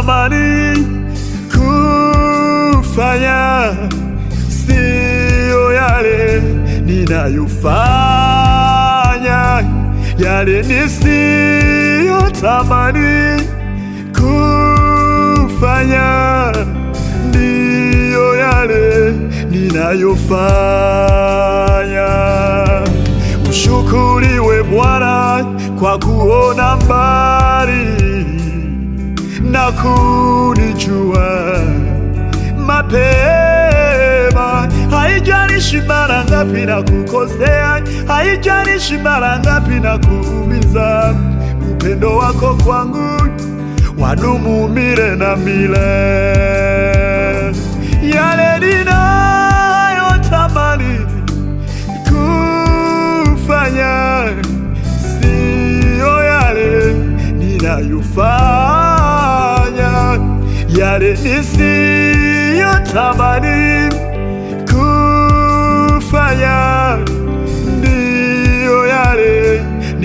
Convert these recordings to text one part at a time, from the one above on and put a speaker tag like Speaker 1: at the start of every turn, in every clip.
Speaker 1: ninayotamani kufanya siyo yale ninayofanya, yale nisiyotamani kufanya ndiyo yale ninayofanya. Ushukuriwe Bwana kwa kuona mbali na kunijua mapema. Haijalishi mara ngapi na kukosea, haijalishi mara ngapi na kuumiza, upendo wako kwangu wadumu milele na milele. Yale ninayotamani kufanya siyo yale ninayofanya, yale nisiyotamani kufanya ndiyo yale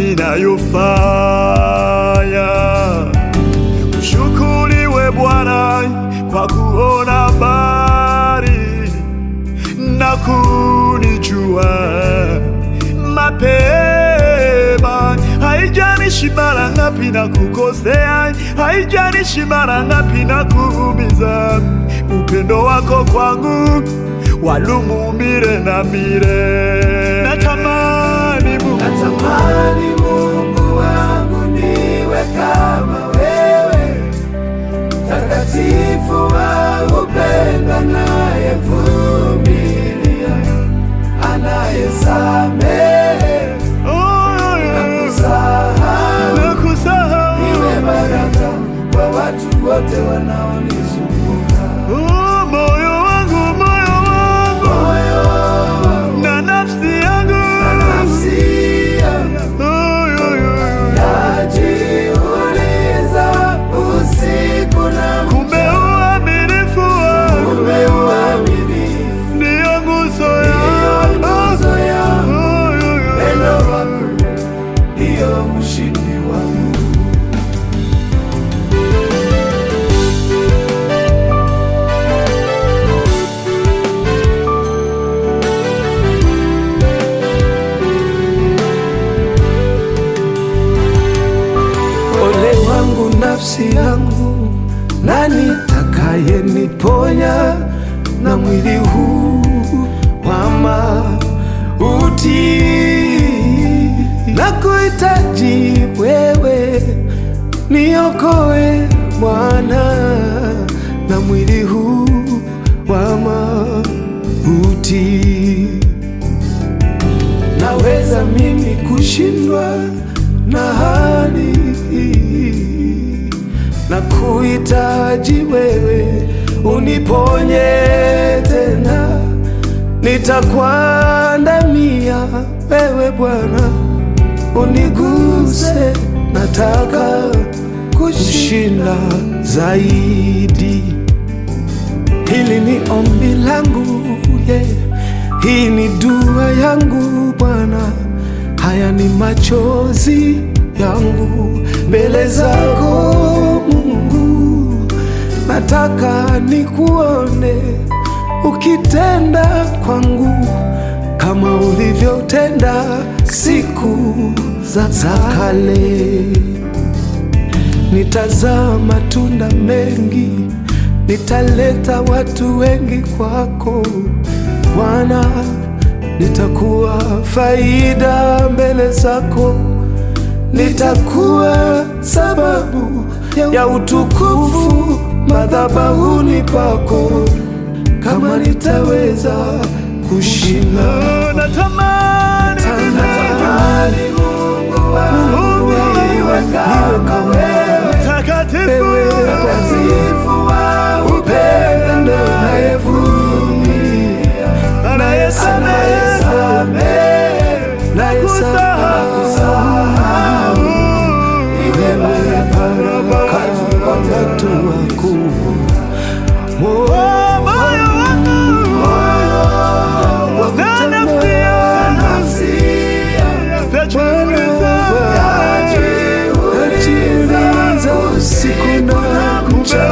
Speaker 1: ninayofanya. Ushukuriwe Bwana kwa kuona mbali na kunijua mapema. Haijalishi mara ngapi na kukosea, haijalishi mara ngapi na kuumiza, upendo wako kwangu wadumu milele na milele. Natamani Mungu,
Speaker 2: Natamani Mungu wangu niwe kama wewe, mtakatifu wa upendo, anayevumilia, anayesamehe
Speaker 1: oh,
Speaker 2: na kusahau.
Speaker 1: nakusahau.
Speaker 2: Niwe baraka kwa watu wote wanaonizunguka.
Speaker 1: Oh, moyo wangu, moyo wangu
Speaker 2: Moyo
Speaker 1: na nafsi yangu
Speaker 2: na nafsi yangu
Speaker 1: Oh, yo, yo, yo.
Speaker 2: najiuliza usiku na
Speaker 1: kumbe uaminifu wako
Speaker 2: kumbe uaminifu
Speaker 1: ndiyo nguzo
Speaker 2: ndiyo
Speaker 1: yako
Speaker 2: nguzo yangu,
Speaker 1: Oh, yo, yo.
Speaker 2: pendo wako ndiyo mshindi wangu. Ole wangu nafsi yangu, nani takayeniponya na mwili huu wa mauti? Na kuhitaji wewe, niokoe Bwana na mwili huu wa mauti. Naweza mimi kushindwa na hali hii, na kuhitaji wewe uniponye tena, nitakuandamia wewe Bwana, uniguse, nataka kushinda zaidi. Hili ni ombi langu yeah. Hii ni dua yangu Bwana, haya ni machozi yangu mbele zako Mungu, nataka nikuone ukitenda kwangu kama ulivyotenda siku za za kale nitazaa matunda mengi, nitaleta watu wengi kwako Bwana, nitakuwa faida mbele zako, nitakuwa sababu ya utukufu madhabahuni pako, kama nitaweza kushinda
Speaker 1: Oh, natamani
Speaker 2: Natamani Mungu wangu iwe kama wewe,
Speaker 1: mtakatifu
Speaker 2: wewe mtakatifu wa upendo, unayevumilia,
Speaker 1: anayesamehe
Speaker 2: anayesamehe na kusahau. Iwe baraka kwa watu wako. Moyo
Speaker 1: moyo wangu
Speaker 2: wa
Speaker 1: na nafsi
Speaker 2: kutamani
Speaker 1: yangu
Speaker 2: nafsi yangu
Speaker 1: tajiuliza
Speaker 2: Najiuliza usiku na mchana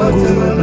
Speaker 2: wangu